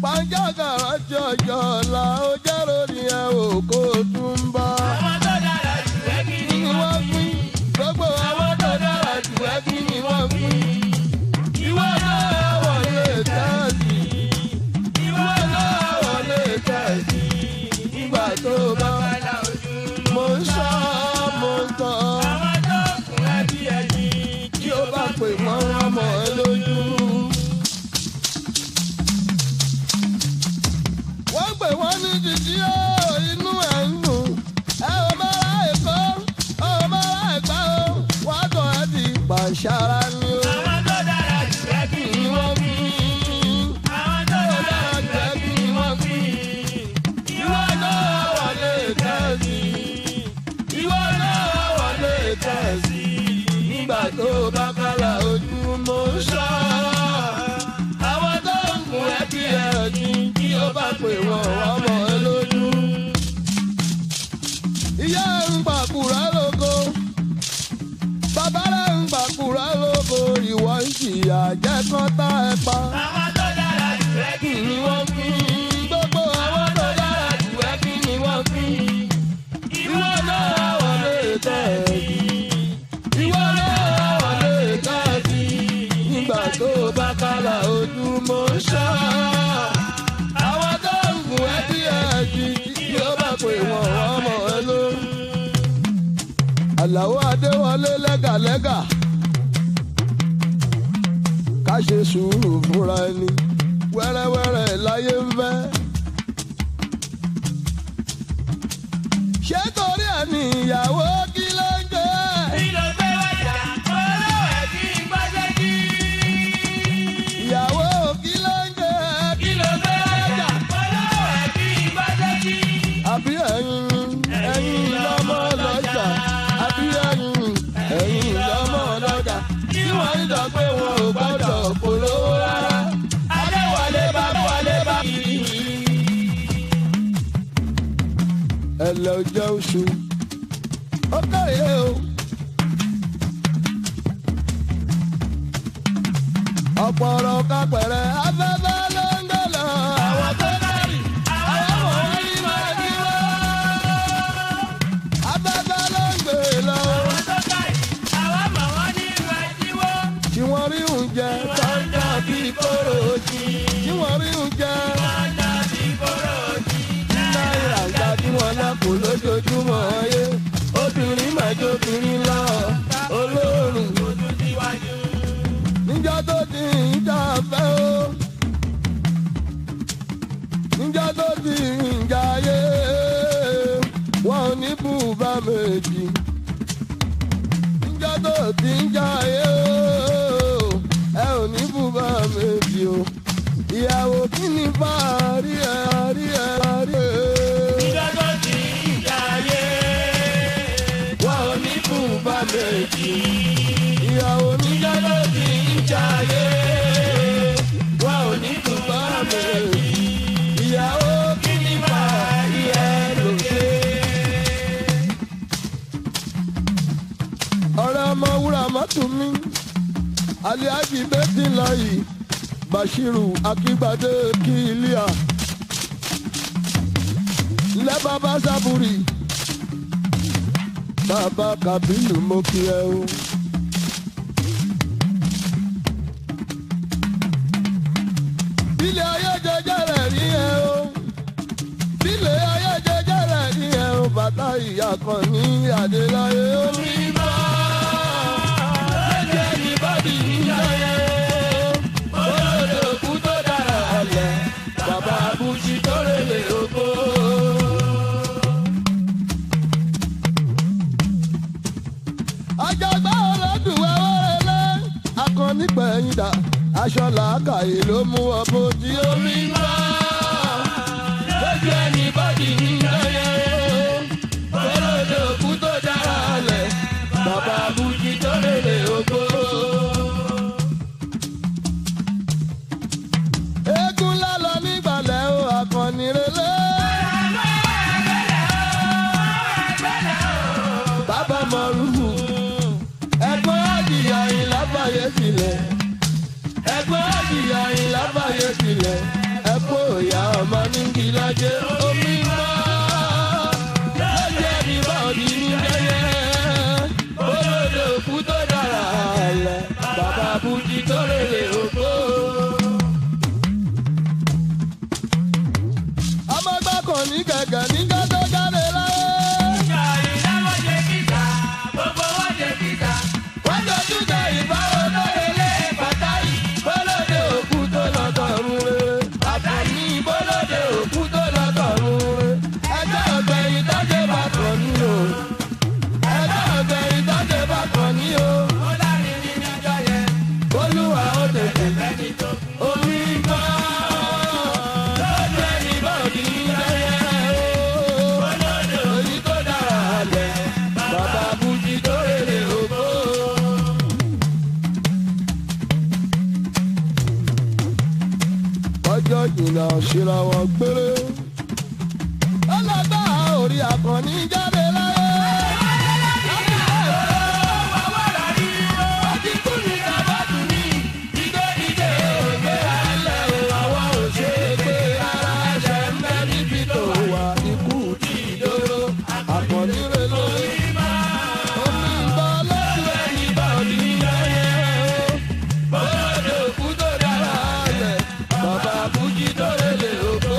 pàjágàrà jọjọ la ó jẹ́rò ní ẹ ò kó tún bá. àwọn tó dára jù ẹ́ kí kí ni ni wọ́n pín gbogbo àwọn tó dára jù ẹ́ kí ni wọ́n pín. ìwọ náà wọlé tẹ́ẹ̀sì. ìwọ náà wọlé tẹ́ẹ̀sì. nígbà tó bá bàlá ojú. mo ń sọ mo ń tọ́. àwọn tó kún ẹ bí ẹni. tí ó bá pè wọ́n wọ́n mọ̀ ẹ́ lójú. wọ́n pè wọ́n ní jíjí ó inú ẹ̀ ń dùn. ẹ ò mọ́ra èkó ò mọ́ra ẹ̀gbá o wọ́n tọ́ ẹ di pàṣára ni o. àwọn tó dára jù ẹ́ kí kí ni ni wọ́n fi àwọn tó dára jù ẹ́ kí ni wọ́n fi. ìwọ náà wọlé tẹ́sí. ìwọ náà wọlé tẹ́sí. nígbà tó bá kálá ojú mo ń sọ. àwọn tó ń kun ẹ kí ẹ ní kí ó bá pè wọ́n wọ́n mọ̀ ẹ́ lójú. ìyá ń gbàkúrà lóko. bàbá rẹ̀ ń gbàkúrà lóko. ìwọ ń jìyà jẹ́ kán tá ẹ pa àwọn tó dára jù ẹ́ kí kí ni wọ́n fi gbogbo àwọn tó dára jù ẹ́ kí ni wọ́n fi. ìwọ náà wọlé tẹ̀sí. ìwọ náà wọlé tẹ̀sí. nígbà tó bá kálá ojú mo ń ṣọ́. àwọn tó ń gùn ẹ́ bí ẹ̀jì tí ó bá pè wọ́n wọ́n mọ̀ ẹ́ lórí. àlàó adéwọlé lẹ́gàlẹ́gà ká ṣe sùúrù fúnra ẹni wẹ́rẹ́wẹ́rẹ́ láyé ń fẹ́. ṣé torí ẹ̀ ní ìyàwó kí ló ń jẹ́? Kí ló gbé wájà? Olówó ẹ̀ kí n gbọ́dọ̀ jí. ìyàwó kí ló ń jẹ́? Kí ló gbé wájà? Olówó ẹ̀ kí n gbọ́dọ̀ jí. àbí ẹ̀yin ẹ̀yin lọ́mọ lọ́jà àbí ẹ̀yin ẹ̀yin lọ́mọ lọ́jà tí wọ́n ń dọ̀ pé wọn ò gbọ́dọ̀ polówó rárá. Adéwọlé bá wọlé bá kiri. ẹlẹ́ ọjọ́ oṣù ó kéré o. ọ̀pọ̀ ọ̀rọ̀ kápẹ̀rẹ̀ afẹ́fẹ́ ló ń gbé lọ. àwọn tó kárì àwọn ọmọ wọn ní máa ní wá. afẹ́fẹ́ ló ń gbé lọ. Àwọn tó káyì, àwọn mọ̀ wọ́n ní ìlú ẹ̀dínwó. tí wọ́n rí oúnjẹ tọ́jà bí kóró jí. tí wọ́n rí oúnjẹ Ọjà bí kóró jí. náírà gbà tí wọ́n lápò lójoojúmọ́ ayé. obìnrin máa jóbìnrin lọ olóòrùn. Ojú síwájú. níjọ́ tó ti ń jà fẹ́ o níjọ́ tó ti ń jayé wọn ò ní bùbá méjì níjọ́ tó ti ń jayé o ẹ ò ní bùbá méjì o ìyàwó kí ni bá a rí ẹ rí ẹ rí ẹ Ìjọ tó ti ń jayé. wọn ò ní bùbá méjì ìyàwó níjọ́ tó ti ń jayé wọn ò ní bùbá méjì ìyàwó kí ni bá a rí ẹ lókè. ọ̀rẹ́ ọmọ wúrà mọ́tò mi aliaji bẹ́tì láyì bashiru akígbadé kílíà lẹ́ bàbá sábúrì bàbá kabilu mo kí ẹ o. ilé ayé jẹjẹ rẹ̀ rí ẹ o ilé ayé jẹjẹ rẹ̀ rí ẹ o bàtà ìyá kan ní adéláyé omi bá lẹ́jẹ̀ ní bọ́dì níjàyẹ olódò kú tó dára alẹ̀ bàbá abújí tó rèlè oko. àjàgbá ọlọ́dún wẹ́wẹ́ rẹ̀ akọni gbẹ̀yìn dà aṣọ làákàyè ló mú ọ bójú omi bá lójú ẹni bọ́dì níjàyẹ olódò kú tó dára alẹ̀ bàbá abújí tó rèlè oko. eégún lálọ nígbàlẹ̀ o akọni relé. bàbá mọ̀rúfù ẹ̀gbọ́n àdìyà yìí lábàáyé sílẹ̀ ẹ̀gbọ́n àdìyà yìí lábàáyé sílẹ̀ ẹ̀kọ́ ní gẹ̀gẹ̀ ní gẹ́gẹ́ jáde láyé. wọ́n dojú jẹ ìbáwọ̀ lóye lé pàtàkì bọ́lọ́dẹ òkú tó lọ tọ̀run rere. àtàní bọ́lọ́dẹ òkú tó lọ tọ̀run rere. ẹjọ́ ọ̀gbẹ̀yìn tọ́jú bá kàn ní o. ẹjọ́ ọ̀gbẹ̀yìn tọ́jú bá kàn ní o. olúwa ó tètè omi gbọ́. lọ́jọ́ ẹni bọ́ọ̀dì ń lẹ́yẹ o. èyí tó dára lẹ̀ bàbá bùjì tó rèlè ògbó. ọjọ́ jìnnà síra wọn gbére. ọlọ́gbà orí akọni jáde láyé. Akọni rẹ̀ lórí. Omi ìgbà lójú ẹni bá òní lẹ́yẹ o. Bọ́lọ́dé òkú tó dára lẹ̀, bàbá Bùjí tó rèlè òkú.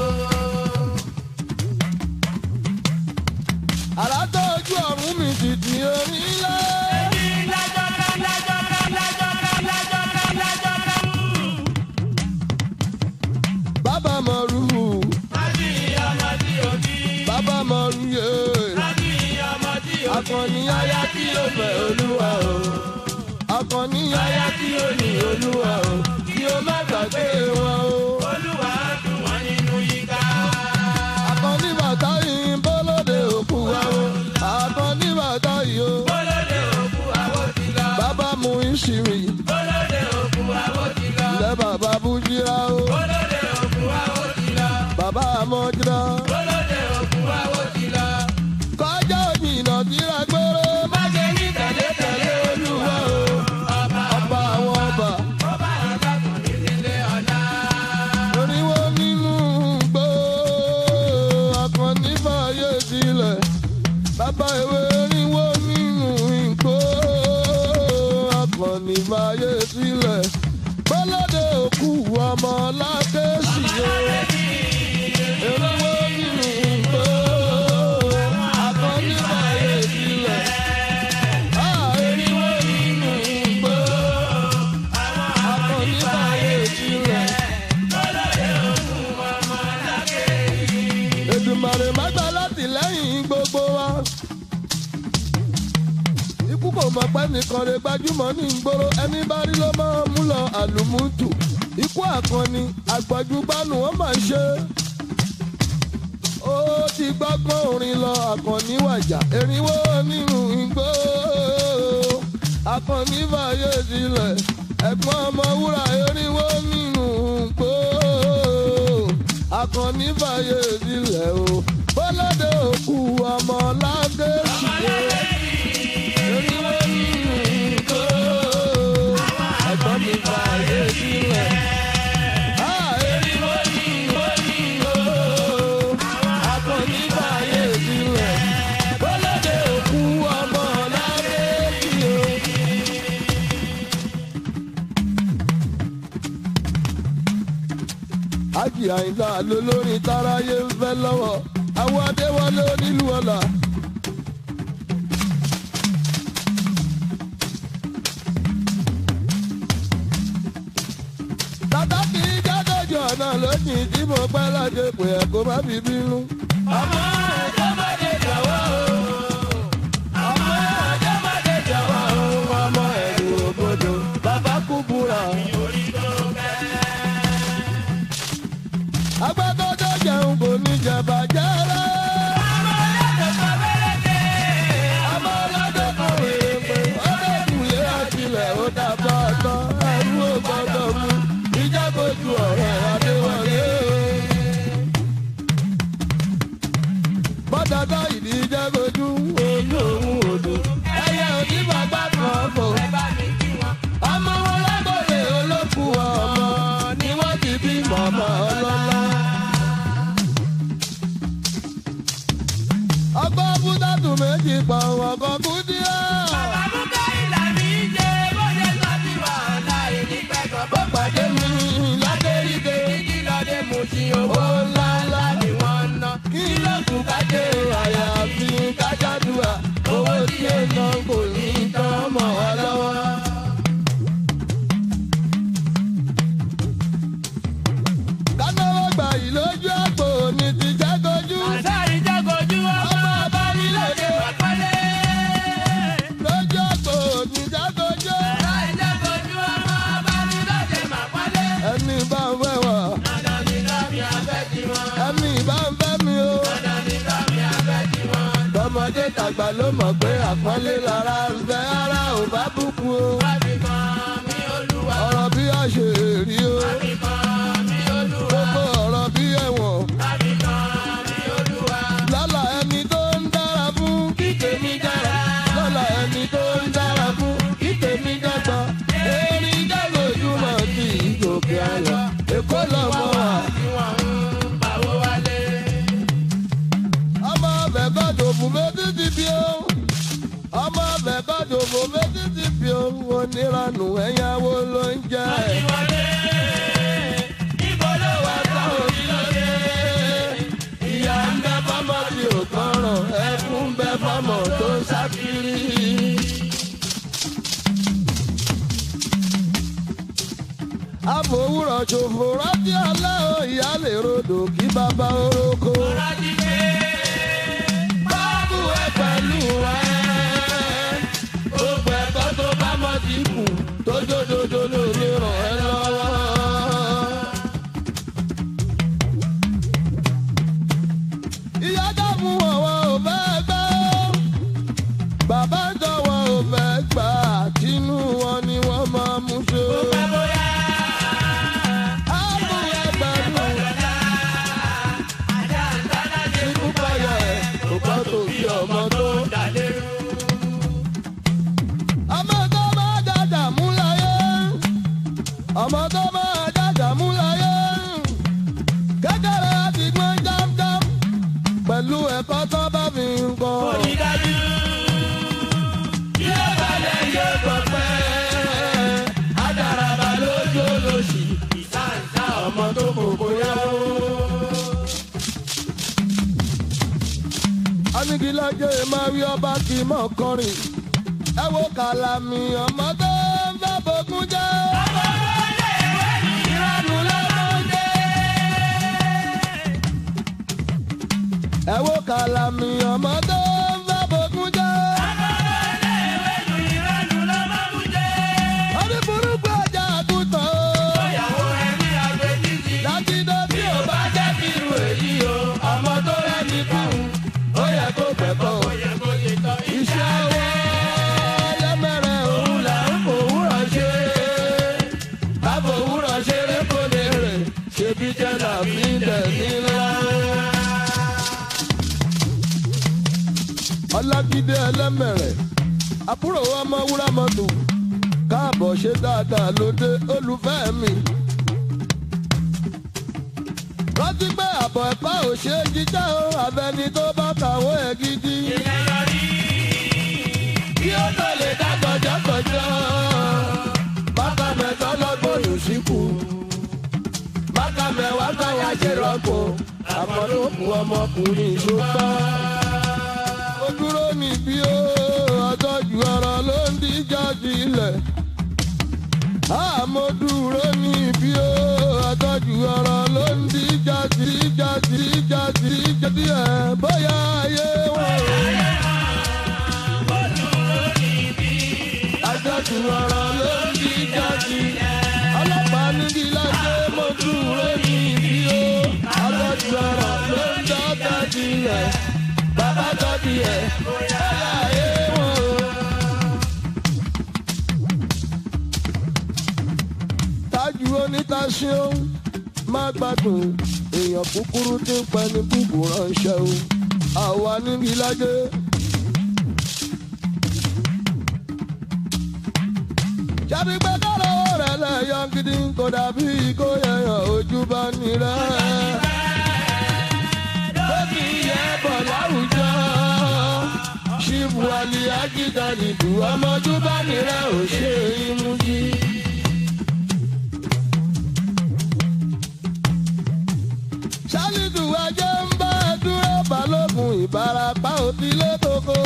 Àrà tó ojú ọ̀run mi ti di orí ńlá. Bàbá Mọ̀rú, bàbá Mọ̀rú yé. Akọni aya tí ó fẹ́ olúwa o. Akọni aya tí ó ní olúwa o. Kí o má gbàgbé wọn o. Akọni bàtà yìí ń bọ́lódé òkú wa o. Akọni bàtà yìí o. Bàbá mu ìṣìrì. Ilẹ̀ bàbá Bújírá o. Bàbá Amọ́jírá. Kọjá òjìnà síra gbóró. Má ṣe ní tẹ̀lé tẹ̀lé olúwa o. Ọba àwọn ọba. Oríwó nínú gbó. Akọni fàyè sílẹ̀. Bàbá ìwé oríwó nínú ìgbó. Akọni fàyè sílẹ̀. Bọ́lọ́dẹ òkú ọmọ lákèsì o. Oríwó nínú ìgbó. Akọni fàyè sílẹ̀. Ah, oríwó nínú ìgbó. Akọni fàyè sílẹ̀. Èdùmàrè má gbà láti lẹ́yìn gbogbo wa. Ikú kò mọ̀ pé nìkan rẹ̀ gbajúmọ̀ ní ìgboro ẹni bá rí ló máa mú lọ àlùmútù. Ikú àkànni àgbàjúgbánu wọ́n máa ń ṣe. Ó ti gbọ́gbọ́n orin lọ àkànní wàjà erinwó nínú igbó. Àkànní fàyè sílẹ̀ ẹ̀gbọ́n ọmọ wúrà erinwó nínú igbó akọni fàyè sílẹ̀ o bọ́lọ́dẹ òkú ọmọ lágẹ̀ẹ́sì o oníwó nínú ìgò ẹ̀gbọ́n mi fàyè sílẹ̀. Ah, oníwó nínú ìgò, akọni fàyè sílẹ̀. Bọ́lọ́dẹ òkú ọmọ lágẹ̀ẹ́sì o. ájì àyìnlá lolórin táráyé ń fẹ́ lọ́wọ́ àwọn adéwọlé onílùú ọ̀la. tata kì í jádọ́jọ́ ọ̀nà lónìí tí mo pẹ́ láti pè ẹ́ kó má fi bínú. ọmọ ọjọ́ má dé jọ̀wọ́ o. ọmọ ọjọ́ má dé jọ̀wọ́ o. ọmọ ẹ̀rù òbodò bàbá kú búra. agbẹ́dọ́jọ́ jẹun kò ní jẹba jẹ́rẹ́. ọmọ ọlọ́dọ̀ kan wèrè pé ọdẹ ìkùlé àtìlẹ̀ ó dàbọ̀ ọ̀tọ̀ ẹrú ò gbọ́dọ̀ mú ìjábọ̀jú ọ̀rẹ́ adéwọlé. bọ́dọ̀dọ̀ ìdí ìjábọ̀jú olú òun òdò ẹyẹ òdì bàbá kan fò. ọmọ wọn lágbóde olókù ọmọ ni wọ́n ti bí mọ̀mọ́ ọlọ́lá. lójú àpò ní ti jágojú. Àsáàrí jágojú ọmọ ọba nílòdì pàpálẹ̀. lójú àpò ní jágojú. Àsáàrí jágojú ọmọ ọba nílòdì pàpálẹ̀. ẹni bá ń fẹ́ wà Dandan ni kámi abẹ́ ti wọn. ẹni bá ń fẹ́ mi o. Dandan ni kámi abẹ́ ti wọn. tọmọdé tàgbà ló mọ̀ pé àpọ́nlé lára ń fẹ́ ara ò bá bùkún o. Wábì kan mi olúwa. ọ̀rọ̀ bí a ṣe rí o. Wábì kan mi olúwa. gbogbo ọ̀rọ̀ bí ẹ̀wọ̀n. Wábì kan mi olúwa. lọ́la ẹni tó ń dára fún kí tèmi dára. lọ́la ẹni tó ń dára fún kí tèmi dàgbà. erin jágojúmọ̀ sí ìgòkè àyà. èkó lọ́mọ wa. Tí wọ́n ń pawó wálé. ọmọ ọbẹ̀ gbọ́dọ̀ fún méjì ti bí o. ọmọ ọbẹ̀ gbọ́dọ̀ fún méjì ti bí o. oníranù ẹ̀yáwó ló ń jẹ́. Ìwọlé. Ibo ló wà táwọn òbí lóde? ìyá ń bẹ fọmọ tí ò tọrọ ẹkún ń bẹ fọmọ tó ń sákiri. àfòwúrọ̀ ṣòfò rántí ọlá o ìyá lè rodò kí bàbá orókó. Rájí pé báàbù ẹ pẹ̀lú ẹ. gbogbo ẹ̀kọ́ tó bá mọ́ ti kù tó jódodo ló lè ràn ẹ́ lọ́wọ́. ìyá dààmú ọ̀wọ́ ò fẹ́ gbẹ́ ó. bàbá ń tọwọ́ ò fẹ́ gbà tínú wọn ni wọ́n máa mú ṣe. pẹ́ bóyá. àbú ẹ pẹ̀lú Ajá ń dáná ṣe ikú payọ̀ ẹ̀ kò kọ́ tó bí ọmọ tó. dàlérú. ọmọ tó máa dàgbà mú láyé ọmọ tó máa dàgbà mú láyé kékeré àti gbọ́n jámjám pẹ̀lú ẹ̀kọ́ tó bá fi ń kọ́. Onídájú. Yóò balẹ̀ yóò gbọ́ pẹ́. Adaraba lójú olóṣì. Ìsáǹsá ọmọ tó kòkó yáwó. anigilajẹ máa rí ọba kì í mọ̀ kọrin ẹ wo kàlàmì ọmọ tó ń fẹ́ bókun jẹ́. Ìrọ̀lù lọ́mọdé. ẹ wo kàlàmì ọmọ tó ń fẹ́ bókun jẹ́. Ìrọ̀lù lọ́mọdé. orí burúkú ọjà àgùntàn o. Ìyàwó ẹni àgbẹ̀ títí. dájídé bí Bí ò bá jẹ́ kí irú èyí o, ọmọ tó rẹ́ni kún. ó yẹ kó kẹ́kọ̀ọ́. Ó yẹ kó ṣe tán iṣẹ́ ọwọ́ lẹ́mẹ̀rẹ̀ òun là ń fòwúrọ̀ ṣe. báwo òwúrọ̀ ṣeré kò lè rè ṣebí jẹ́ làbí dẹ̀ nílá. ọlágídé ẹlẹ́mẹ̀rẹ̀ àbúrò ọmọ wúrà mọ́tò káàbọ̀ ṣe dáadáa lóde olùfẹ́ mi. rántí pé àbọ̀ ẹ̀kọ́ ò ṣe é jíjẹ́ o àbẹni tó bá kàwé ẹ̀ gidi. Ìyẹn yọrí. kí ó tó lè dá gọjọgọjọ. bàbá mẹ́tọ́ lọ́gbọ̀n ló síkù. bàbá mẹ́wàá káyà ṣe rọ́pò. àmọ́ ló kù ọmọkùnrin ṣùgbọ́n. ó dúró níbí ó àtọ́jú ọ̀rọ̀ ló ń díjà sílẹ̀. àmọ́ dúró níbí ó àtọ́jú ọ̀rọ̀ ló ń díjà síjà síjà síjà sílẹ̀ bóyá ayé wọn ò. àjọjù ọ̀rọ̀ ló ń bí jáde. ọlọ́pàá níbi lájẹ́ mo dúró ní ibi o. àjọjù ọ̀rọ̀ ló ń dọ́gba dilẹ̀. bàbá tọ́bi ẹ̀ bóyá ayé wọn o. tájú onítàṣe ó má gbádùn èèyàn kúkúrú tí ń pẹ́ ní búburú ránṣẹ́ o. àwa níbi lájẹ́. jáde pé kọ́lọ́ rẹ̀ lẹ́yọ̀ gidi kò dàbí kó yẹyàn ojú bá nírẹ̀. Bébí yẹ bọ̀ láwùjọ. Ṣíbù àlì àjíjà nìdú ọmọdú bá nírẹ̀ ò ṣe imú jí. Ṣálídù ajé ń bá ẹ dúró balógun ìbarapá òtílé koko.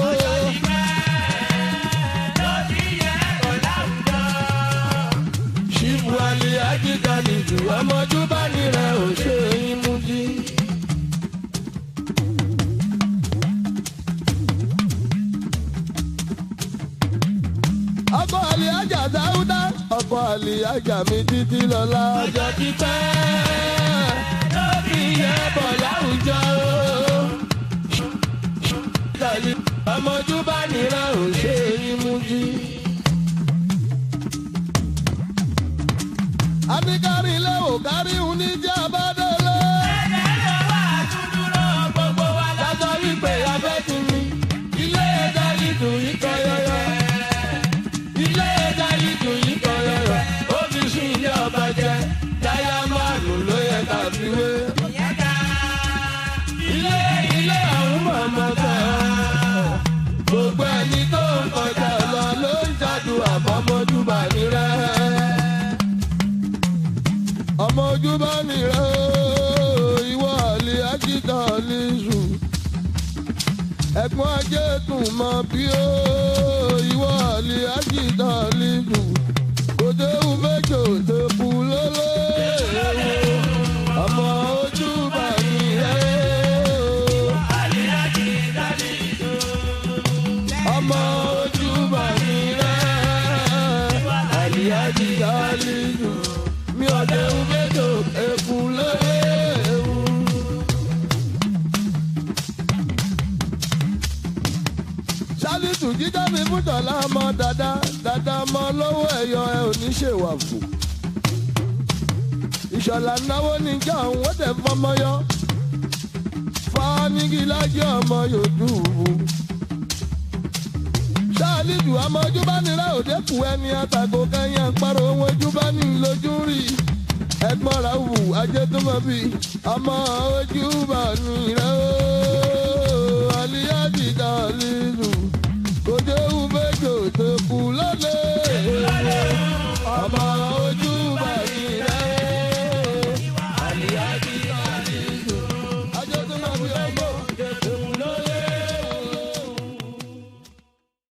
Ṣíbù àlì àjíjà nìdú ọmọdú bá nírẹ̀ ò ṣe imú jí. ajá mi títí lọ́la ọjọ́ ti pẹ́ lórí yẹn bọ̀ láwùjọ tẹ̀lé ọmọdú bá nira ò ṣe é mú jí. àbíkárí ilé ò kárí òun ní jẹ́ abádọ́lé. Lọ́jọ́ wípé abẹ́ ti mi, ilé ẹja ìdùn yìí kọ yọyọ. Ilé ẹja ìdùn yìí kọ yọyọ. Ó fi sún ilé ọba jẹ, dáyà márùn ló yẹ ká fi wé. Ilé ilé ọ̀hún mọ̀mọ́ tẹ̀ ọ́. Gbogbo ẹni tó ń kọjá lọ ló ń jádù àbọ̀mọ́júbà ní rẹ̀. Ọmọ ojú bá ní rẹ̀ ó, ìwọ àlè ájídà lè sùn ẹ̀gbọ́n ajé tún mọ bí ó ìwọ àlè ájídà lílù kò déhùn méjò tó kú lóló ọmọ ojú bá mi rẹ̀ ọmọ ojú bá mi rẹ̀ àlè ájídà lílù mi ò déhùn méjò tó kú lóló. sálítù jíjá mi fún tọ́lá ọmọ dada dada ọmọ lọ́wọ́ ẹ̀yọ ẹ ò ní ṣèwà fún. ìṣọ̀lá náwó níjà òun ó tẹ̀ fọmọ yọ. fánígì lájẹ́ ọmọ yòdùbù. sálítù ọmọ ojúbánirá òde kù ẹni àtàkò kẹyìn àpárò ohun ojúbání lójú rí. ẹ̀gbọ́n ra wù ajé tó mọ bí ọmọ ojúbánirá ooo aliyaji dalilu kò déhùn méjò tó kù lọ́lẹ̀.